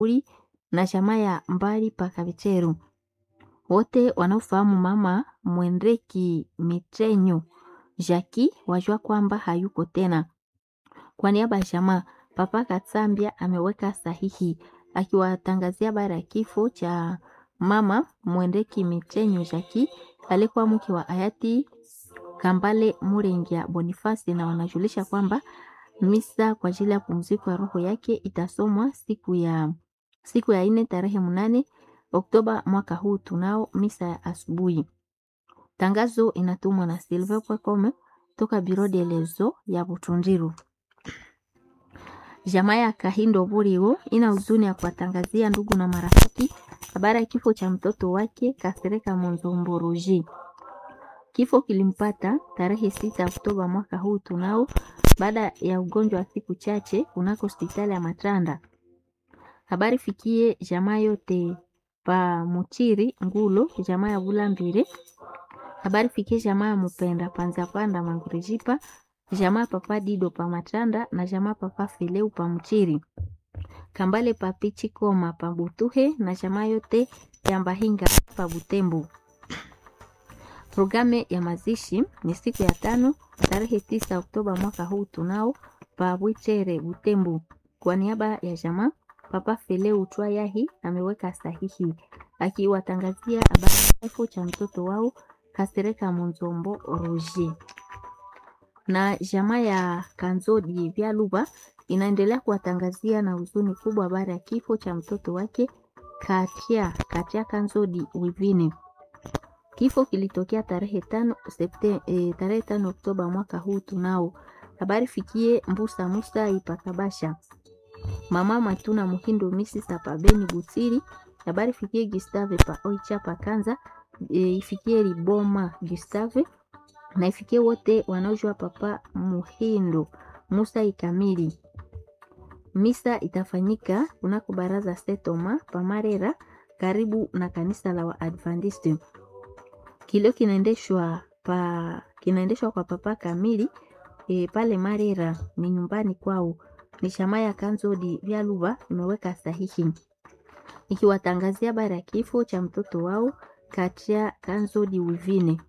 uli na chama ya mbali paka vicheru wote wanaofahamu mama Mwendeki Mitrenyo Jaki wajua kwamba hayuko tena. Kwa niaba ya jamaa, Papa Katsambia ameweka sahihi akiwatangazia habari ya kifo cha mama Mwendeki Mitrenyo Jaki alikuwa mke wa hayati Kambale Murengia Bonifasi, na wanajulisha kwamba misa kwa ajili ya pumziko ya roho yake itasomwa siku ya siku ya ine tarehe mnane Oktoba mwaka huu. Tunao misa ya asubuhi. Tangazo inatumwa na Silver Pwekome toka Biro de Lezo ya Butundiru. Jamaa ya Kahindo Burigo ina huzuni ya kuwatangazia ndugu na marafiki habari ya kifo cha mtoto wake Kasereka Monzomboruji. Kifo kilimpata tarehe sita Oktoba mwaka huu tunao baada ya ugonjwa wa siku chache kunako hospitali ya Matranda. Habari fikie jamaa yote pa Muchiri Ngulo, jamaa ya Bulambire. Habari fikie jamaa ya Mupenda Panza Panda Mangurijipa, jamaa papa Dido pa Matranda na jamaa papa Fileu pa Muchiri. Kambale pa Pichi Koma pa Butuhe na jamaa yote ya Mbahinga pa Butembo. Programu ya mazishi ni siku ya tano tarehe tisa Oktoba mwaka huu tunao pa Bwichere Butembo. Kwa niaba ya jamaa Papa Feleu Twayahi ameweka sahihi akiwatangazia habari ya kifo cha mtoto wao Kasereka Munzombo Roger. Na jamaa ya Kanzodi Vyaluba inaendelea kuwatangazia na huzuni kubwa habari ya kifo cha mtoto wake Katia Katia Kanzodi Wivine. Kifo kilitokea tarehe tano Septemba, e, tarehe tano Oktoba mwaka huu tunao. Habari fikie Mbusa Musa Ipakabasha. Mama Matuna Muhindo Misi Sapa Beni Butiri. Habari fikie Gustave pa Oicha pa Kanza. E, ifikie Riboma Gustave na ifikie wote wanaojua papa Muhindo Musa Ikamili. Misa itafanyika kunako baraza Setoma Pamarera karibu na kanisa la Waadventista. Kilio kinaendeshwa pa kinaendeshwa kwa papa Kamili e, pale Marera ni nyumbani kwao. Ni shama ya Kanzodi Vyaluba imeweka sahihi ikiwatangazia habari ya kifo cha mtoto wao Katia Kanzodi Wivine.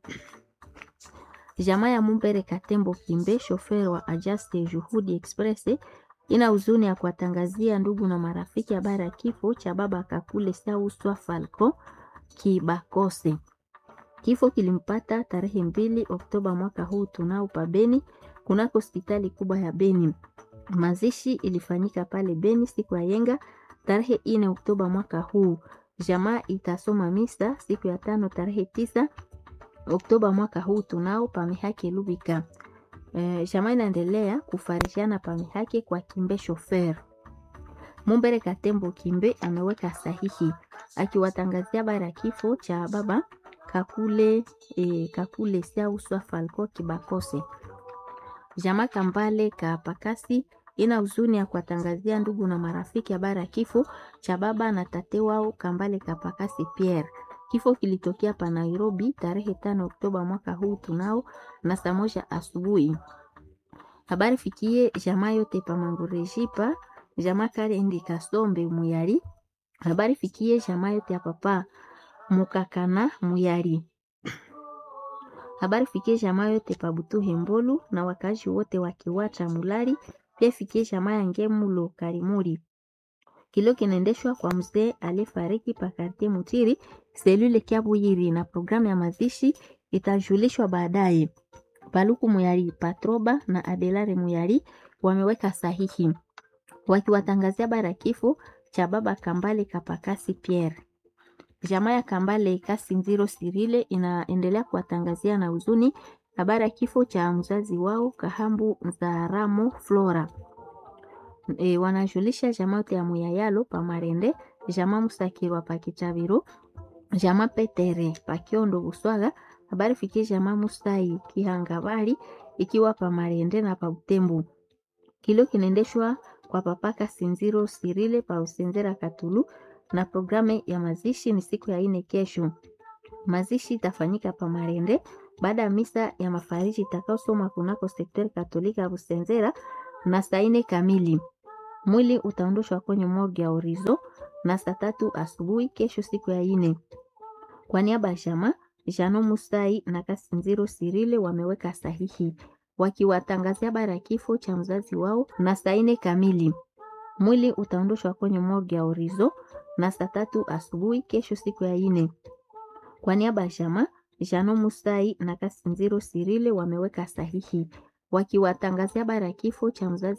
Jamaa ya Mumbere Katembo Kimbe, shofer wa Ajaste Juhudi Express, ina huzuni ya kuwatangazia ndugu na marafiki habari ya kifo cha baba Kakule Sauswa Falco Kibakose. Kifo kilimpata tarehe mbili Oktoba mwaka huu tunao pa Beni kunako hospitali kubwa ya Beni. Mazishi ilifanyika pale Beni siku ya yenga tarehe ine Oktoba mwaka huu. Jamaa itasoma misa siku ya tano tarehe tisa Oktoba mwaka huu tunao pamihake Lubika. E, jamaa inaendelea kufarishiana pamihake kwa Kimbe shofer. Mumbere Katembo Kimbe ameweka sahihi akiwatangazia habari ya kifo cha baba Kakule e, Kakule Sauswa Falco Kibakose. Jamaa Kambale Kapakasi ina huzuni ya kuwatangazia ndugu na marafiki habari ya kifo cha baba na tate wao Kambale Kapakasi Pierre. Kifo kilitokea pa Nairobi tarehe tano Oktoba mwaka huu tunao na saa moja asubuhi. Habari fikie jamaa yote pa Mangurejipa, jamaa Karendi Kasombe Muyari. Habari fikie jamaa yote ya papa Mukakana Muyari. Habari fikie jamaa yote pa Butuhe Mbolu na wakazi wote wa Kiwacha Mulari, pia fikie jamaa ya Ngemulo Karimuri. Kilio kinaendeshwa kwa mzee aliyefariki pa Kartie Mutiri selule Kiabuyiri, na programu ya mazishi itajulishwa baadaye. Paluku Muyari Patroba na Adelare Muyari wameweka sahihi wakiwatangazia bara kifo cha baba Kambale Kapakasi Pierre. Jamaa ya Kambale Kasinziro Sirile inaendelea kuwatangazia na huzuni habari ya kifo cha mzazi wao Kahambu Nzaramo Flora. E, wanajulisha jamaa yote ya Muyayalo Pamarende, jamaa Musakirwa Pakichaviro, jamaa Petere Pakiondo Buswaga. Habari fikie jamaa Musai Kihangabari ikiwa Pamarende na Pautembu. Kilio kinaendeshwa kwa papaka Sinziro Sirile pa Usenzera Katulu na programu ya mazishi ni siku ya ine kesho. Mazishi itafanyika pa Marende baada ya misa ya mafariji itakaosoma kunako sekter katolika ya Busenzera na saa ine kamili. Mwili utaondoshwa kwenye morgue ya Orizo na saa tatu asubuhi kesho, siku ya ine. Kwa niaba ya chama Jano Musai na Kasinziro Sirile wameweka sahihi wakiwatangazia habari ya kifo cha mzazi wao na saa ine kamili. Mwili utaondoshwa kwenye morgue ya Orizo na saa tatu asubuhi kesho, siku ya ine. Kwa niaba ya chama Jano Musai na Kasinziro Sirile wameweka sahihi wakiwatangazia habari ya kifo cha mzazi